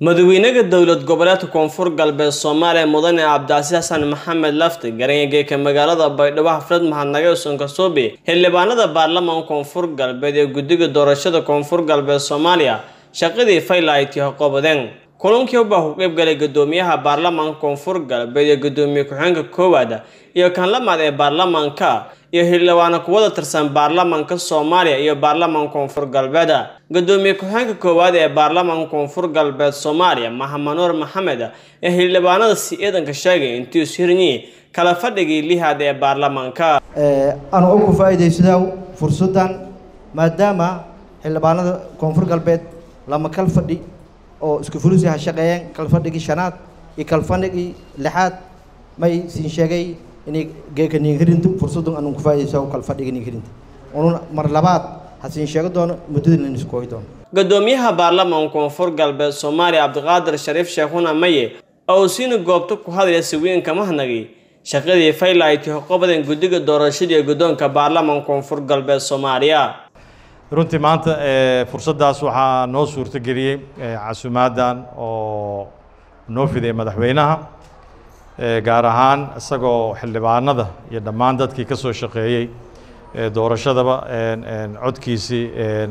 madaxweynaha dowlad goboleedka koonfur galbeed soomaaliya mudane cabdicasiis xasan maxamed lafti garanyageeka magaalada baydhabo xaflad mahadnaga sonkasoobe xildhibaanada baarlamaanka koonfur galbeed ee guddiga doorashada koonfur galbeed soomaaliya shaqadii faylayti qoobadeen kulankii ubaa ku qeybgalay gudoomiyaha baarlamaanka koonfur galbeed ee gudoomiye ku-xigeenka koowaad iyo kan lamaad ee baarlamaanka iyo xildhibaano kuwada tirsan baarlamaanka soomaaliya iyo baarlamaanka koonfur galbeed gudoomiye ku-xigeenka koowaad ee baarlamaanka koonfur galbeed soomaaliya maxamed nuur maxamed ee xildhibaanada si eedanka sheegay intii ishirnyi kala fadhigii lihaad ee baarlamaanka anu ugu faa'iidaysadaa fursaddan maadaama xildhibaanada koonfur galbeed lama kal fadhi oo isku fulisi ha shaqeeyeen kalfadhigii shanaad iyo kalfadhigii lixaad may siin sheegay inay geeka niinhirinta fursaddan anu ku faa'iidaysaa kalfadhigii niinhirinta unun mar labaad ha siin sheego doono muddadii la iskooyi doono gudoomiyaha baarlamaanka koonfur galbeed soomaaliya cabdiqaadir shariif sheekhuna maye oo siina goobta ku hadlaya siwiinka mahnagi shaqadii faylayti qobadan guddiga doorashada iyo guddoonka baarlamaanka koonfur galbeed soomaaliya runtii maanta fursaddaas waxaa noo suurtogeliyey casumaaddan oo noo fidaya madaxweynaha gaar ahaan isagoo xildhibaanada iyo dhammaan dadkii ka soo shaqeeyey doorashadaba codkiisii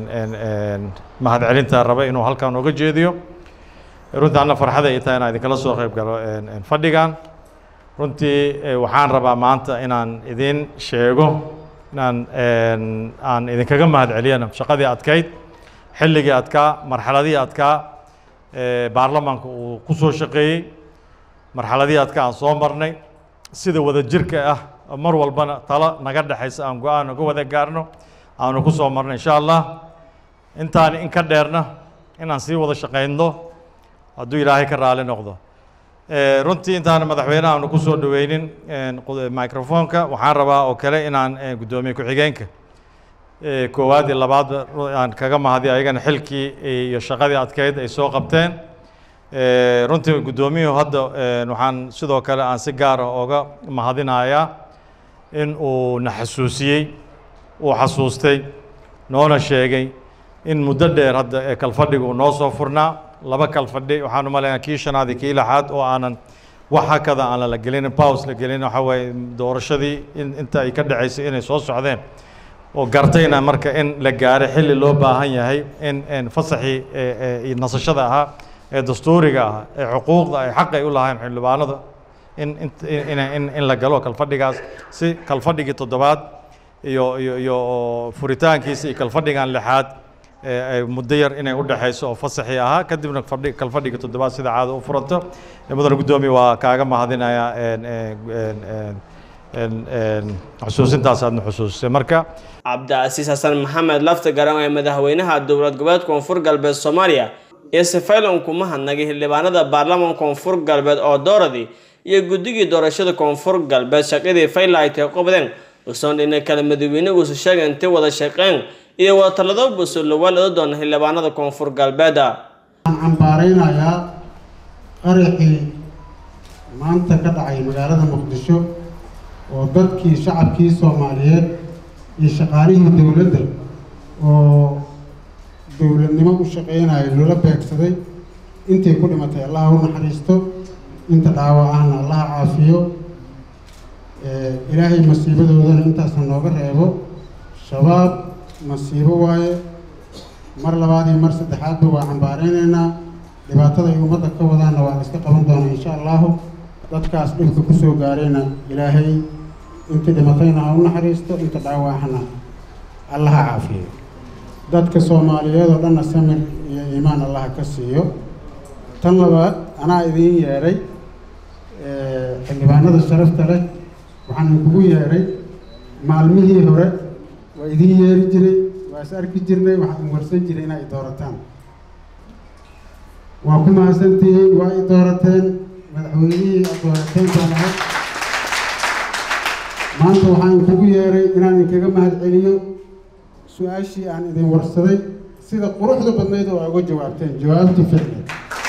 mahadcelinta raba inuu halkan oga jeediyo runtii anna farxada ay tahay inaan idinkala soo qayb galo fadhigan runtii waxaan rabaa maanta inaan idin sheego inaan aan idinkaga mahad celiyana shaqadii adkayd xilligii adkaa marxaladihii adkaa baarlamaanka uu ku soo shaqeeyey marxaladihii adkaa aan soo marnay sida wada jirka ah mar walbana talo naga dhexaysa aan go-aan uga wada gaarno aanu ku soo marno insha allah intaan in ka dheerna inaan sii wada shaqayno hadduu ilaahay ka raali noqdo runtii intaan madaxweynaha aanu ku soo dhaweynin microfonka waxaan rabaa oo kale inaan guddoomiye ku-xigeenka koowaad iyo labaadba aan kaga mahadiyo ayagana xilkii iyo shaqadii adkeyd ay soo qabteen runtii guddoomiyuhu hadda waxaan sidoo kale aan si gaar ah oga mahadinayaa in uu na xasuusiyey uu xasuustay noona sheegay in muddo dheer hadda kalfadhiga uu noo soo furnaa laba kalfadhi waxaan umaleynaa kii shanaad iyo kii lixaad oo aanan wax hakada aan la gelinin paus la gelin waxa waaye doorashadii in inta ay ka dhaceysay inay soo socdeen oo gartayna marka in la gaaro xilli loo baahan yahay in fasaxii nasashada ahaa ee dastuuriga ah ee xuquuqda ay xaq ay u lahayn xildhibaanada in in in la galo kalfadhigaas si kalfadhigii toddobaad iyo iyo iyo furitaankiisa iyo kalfadhigan lixaad muddo yar inay u dhexayso oo fasaxii ahaa kadibna fadhi kalfadhiga toddobaad sida caada u furanto mudane guddoomiye waa kaaga mahadinayaa xusuusintaas aadna xusuusisay marka cabdicasiis xasan maxamed lafta garan ee madaxweynaha dowlad goboleed koonfur galbeed soomaaliya iyo sefaylan kuma hadnagay xildhibaanada baarlamaanka koonfur galbeed oo dooradii iyo guddigii doorashada koonfur galbeed shaqadii faylaytay qobdeen usoon dhina kale madaxweyneguusu sheegay intay wada shaqeen iyo wada talado buso lawaalada doona xildhibaanada koonfur galbeeda waxaan cambaaraynayaa qaraxii maanta ka dhacay magaalada muqdisho oo dadkii shacabkii soomaaliyeed iyo shaqaalihii dowladda oo dowladnimo u shaqeynaya loola beegsaday intii ku dhimatay allaha u naxariisto inta dhaawac ahna allaha caafiyo ilaahay masiibadoodana intaasna nooga reebo shabaab masiibo waaye mar labaad iyo mar saddexaadba waa cambaareyneynaa dhibaatada ay ummadda ka wadaanna waa la iska qaban doonaa insha allahu dadkaas dhibka kusoo gaarayna ilaahay intii dhimatayna ha u naxariisto inta dhaawacahna allaha caafiyo dadka soomaaliyeed oo dhanna samir iyo iimaan allaha ka siiyo tan labaad anaa idiin yeedhay xildhibaanada sharafta leh waxaan kugu yeedhay maalmihii hore waa idiin yeeri jiray waa is arki jirnay waxaan warsan jiray inaa i doorataan waa ku mahadsantihiin waa i doorateen madaxweynihii aad doorateen baan ahay maanta waxaan kugu yeeray inaan idinkaga mahad celiyo su-aashii aan idin warsaday sida quruxda badnayd oo aa uga jawaabteen jawaabtii ficneed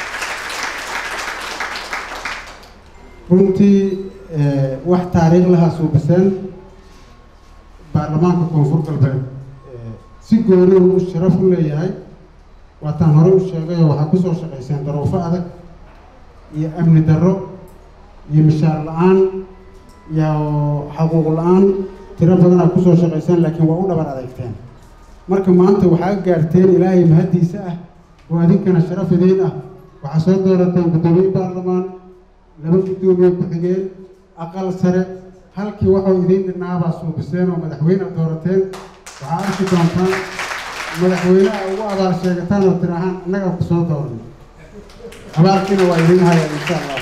runtii wax taariikh lahaa suubiseen baarlamaanka koonfur galbeed si gooni uu sharaf u leeyahay waataan hore u sheegayoo waxaa kusoo shaqayseen daruufo adag iyo amni darro iyo mishaar la-aan iyo xaquuq la-aan tiro badanaa kusoo shaqayseen laakiin waa u dhabar adeegteen marka maanta waxaa gaarteen ilaahay mahaddiisa ah oo adinkana sharaf idiin ah waxaa soo doorateen guddoomiye baarlamaan laba guddoomiye ku-xigeen aqal sare halkii waxuu idiin dhinaabaa suubiseen oo madaxweyne doorateen waxaa arki doontaan madaxweyneha ugu abaal sheegataan oo tirahaan annagaa ku soo dooran abaalkiina waa idiin haya insha allah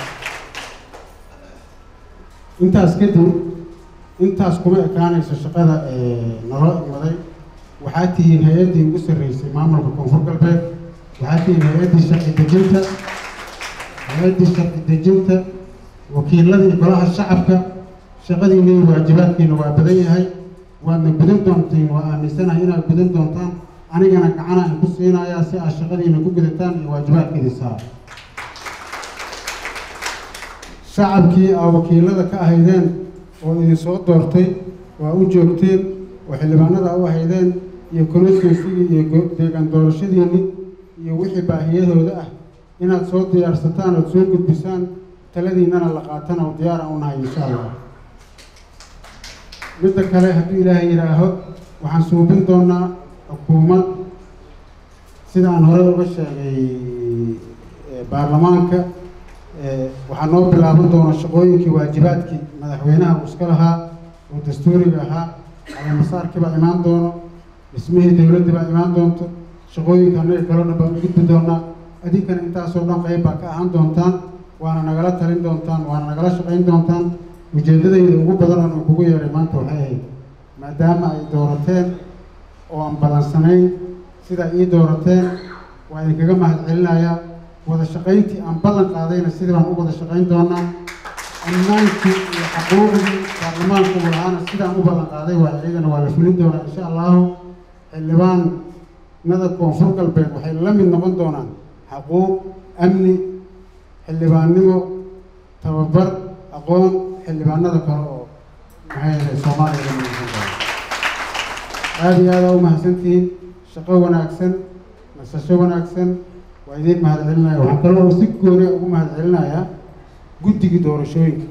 intaas kadib intaas kuma ekaanayso shaqada naloo imaday waxaa tihiin hay-addii ugu sarreysay maamulka koonfur galbeed waxaa tihiin hay-addii sharci dejinta hay-addii sharci dejinta wakiiladii golaha shacabka shaqadiina iyo waajibaadkiina waa badan yahay waadna gudan doontiin waa aaminsanahay inaad gudan doontaan anigana gacana in ku siinayaa si aad shaqadiina ku gudataan iyo waajibaadkiidin saar shacabkii aa wakiilada ka ahaydeen oo idin soo doortay waa u joogteen oo xildhibaanada u ahaydeen iyo constituensigii iyo deegaan doorashadiinni iyo wixii baahiyadooda ah inaad soo diyaarsataan ood soo gudbisaan taladiinana la qaatana oo diyaara u nahay insha allah midda kale hadduu ilaahay yidhaaho waxaan suubin doonaa xukuumad sida aan hore uga sheegay baarlamaanka waxaa noo bilaaban doona shaqooyinkii waajibaadkii madaxweynaha uu iska lahaa oo dastuuriga ahaa alamasaarkii baa imaan doono dhismihii dowladdii baa imaan doonto shaqooyinka annaga kaloo dhan baan u gudbi doonaa adinkana intaasoo dhan qayb baa ka ahaan doontaan waana nagala talin doontaan waana nagala shaqayn doontaan ujeeddadayda ugu badan oon kugu yeedhay maanta waxay ahayd maadaama ay doorateen oo aan ballansanayn sidaa ii doorateen waa idinkaga mahad celinayaa wada shaqayntii aan ballan qaadayna sidii baan u wada shaqayn doonaa ammaankii iyo xaquuqdii baarlamaanku lahaana sidaan u ballan qaaday waa iyagana waa la fulin doonaa insha allahu xildhibaanada koonfur galbeed waxay la mid noqon doonaan xaquuq amni xildhibaannimo tababar aqoon xildhibaanada kale oo maxay yahay soomaaliya la midaysan doona aada iyo aada u mahadsantihiin shaqo wanaagsan nasasho wanaagsan waa idiin mahad celinaya waxaan kaloo si gooniya ugu mahad celinayaa guddigii doorashooyinka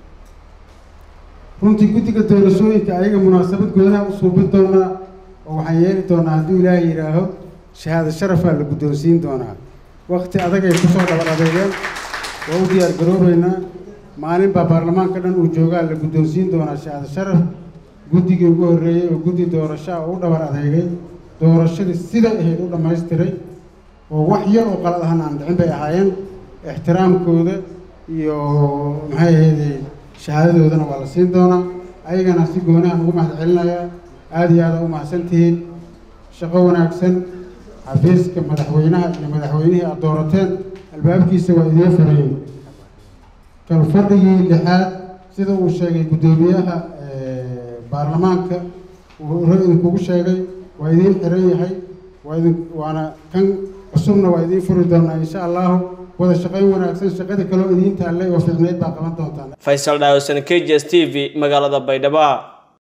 runtii guddiga doorashooyinka ayaga munaasabad goonaha u suubin doonaa oo waxaan yeeli doonaa hadduu ilaahay yidhaaho shahaado sharafaa la guddoonsiin doonaa wakti adag ay kusoo dhabar adeegeen waa u diyaar garoobeynaa maalin baa baarlamaanka dhan uu joogaa la guddoonsiin doonaa shahaado sharaf guddigii ugu horreeyey oo guddi doorashaa oo u dhabar adeegay doorashadii siday ahayd u dhammaystiray oo wax yar oo qalad ahaan aan dhicin bay ahaayeen ixtiraamkooda iyo maxay ahayde shahaadadoodana waa la siin doonaa ayagana si goonahan ugu mahad celinayaa aada iyo aada u mahadsantihiin shaqo wanaagsan xafiiska madaxweynaha iyo madaxweynihii aada doorateen albaabkiisa waa idiin furayey kalfadhigii lixaad sida uu sheegay guddoomiyaha baarlamaanka uu hore idinkugu sheegay waa idiin xiran yahay waa idin waana kan cusubna waa idiin furi doonaa insha allahu wada shaqayn wanaagsan shaqadii kaloo idiin taallay oo fiicneyd baa qaban doontaan faysal dhaawsan k j s t v magaalada baydhabo